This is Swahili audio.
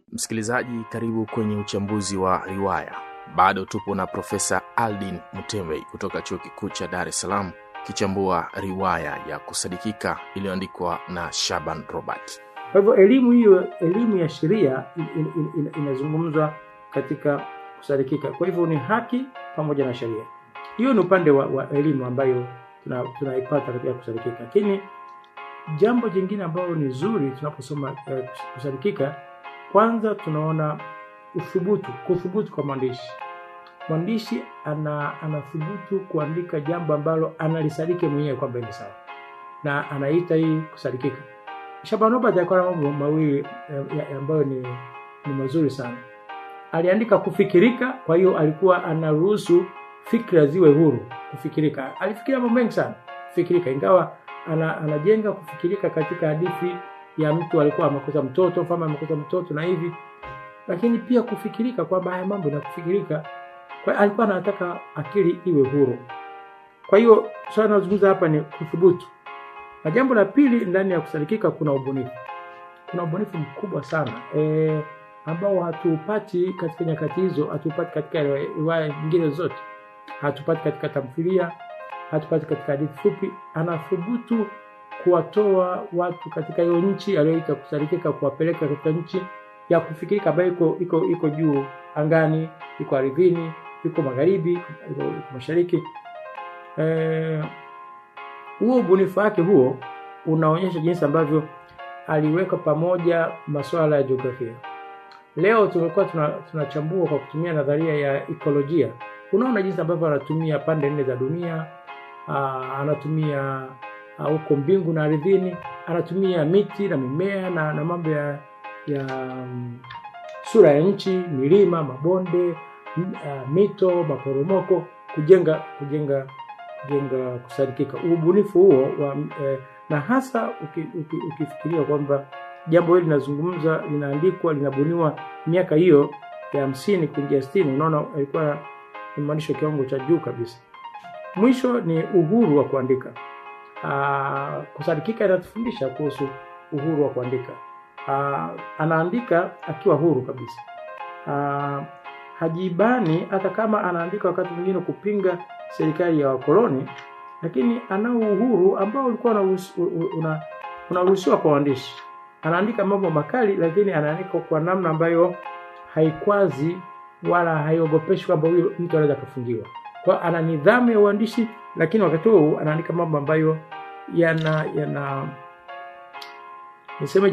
Msikilizaji, karibu kwenye uchambuzi wa riwaya. Bado tupo na Profesa Aldin Mutembei kutoka Chuo Kikuu cha Dar es Salaam kichambua riwaya ya kusadikika iliyoandikwa na Shaban Robert. Kwa hivyo elimu hiyo, elimu ya sheria in, in, in, inazungumzwa katika kusadikika. Kwa hivyo ni haki pamoja na sheria. Hiyo ni upande wa, wa elimu ambayo tuna, tunaipata katika kusadikika, lakini jambo jingine ambalo ni zuri tunaposoma eh, kusadikika, kwanza tunaona uthubutu, kuthubutu kwa mwandishi. Mwandishi ana anathubutu kuandika jambo ambalo analisadiki mwenyewe kwamba ni sawa, na anaita hii kusadikika. Shaban Robert alikuwa na mambo mawili eh, ambayo ni, ni mazuri sana. Aliandika kufikirika, kwa hiyo alikuwa anaruhusu fikra ziwe huru kufikirika. Alifikiria mambo mengi sana kufikirika, ingawa ana, anajenga kufikirika katika hadithi ya mtu alikuwa amekosa mtoto, mfalme amekosa mtoto na hivi, lakini pia kufikirika kwamba haya mambo na kufikirika, kwa alikuwa anataka akili iwe huru. Kwa hiyo swala tunazungumza hapa ni kuthubutu. Na jambo la pili, ndani ya kusadikika kuna ubunifu. Kuna ubunifu mkubwa sana e, ambao hatupati katika nyakati hizo, hatupati katika riwaya nyingine zote, hatupati katika tamthilia, hatupati katika hadithi fupi. Anathubutu kuwatoa watu katika hiyo nchi aliyoita kusadikika, kuwapeleka katika nchi ya kufikirika ambayo iko iko iko juu angani, iko ardhini, iko magharibi, iko, iko mashariki e, huo ubunifu wake huo unaonyesha jinsi ambavyo aliweka pamoja masuala ya jiografia. Leo tumekuwa tunachambua tuna kwa kutumia nadharia ya ekolojia. Unaona jinsi ambavyo anatumia pande nne za dunia, aa, anatumia huko mbingu na ardhini, anatumia miti na mimea na, na mambo ya, ya um, sura ya nchi, milima, mabonde, m, uh, mito, maporomoko kujenga kujenga kujenga kusadikika. Ubunifu huo wa, eh, na hasa uki, uki, ukifikiria kwamba jambo hili linazungumza linaandikwa linabuniwa miaka hiyo ya hamsini kuingia sitini, unaona alikuwa ni mwandishi wa kiwango cha juu kabisa. Mwisho ni uhuru wa kuandika. Aa, kusadikika inatufundisha kuhusu uhuru wa kuandika. Aa, anaandika akiwa huru kabisa. Aa, hajibani hata kama anaandika wakati mwingine kupinga serikali ya wakoloni, lakini anao uhuru ambao ulikuwa unaruhusiwa una kwa waandishi. Anaandika mambo makali, lakini anaandika kwa namna ambayo haikwazi wala haiogopeshi kwamba huyo mtu anaweza akafungiwa. Kwa ana nidhamu ya uandishi, lakini wakati huo anaandika mambo ambayo yana yana niseme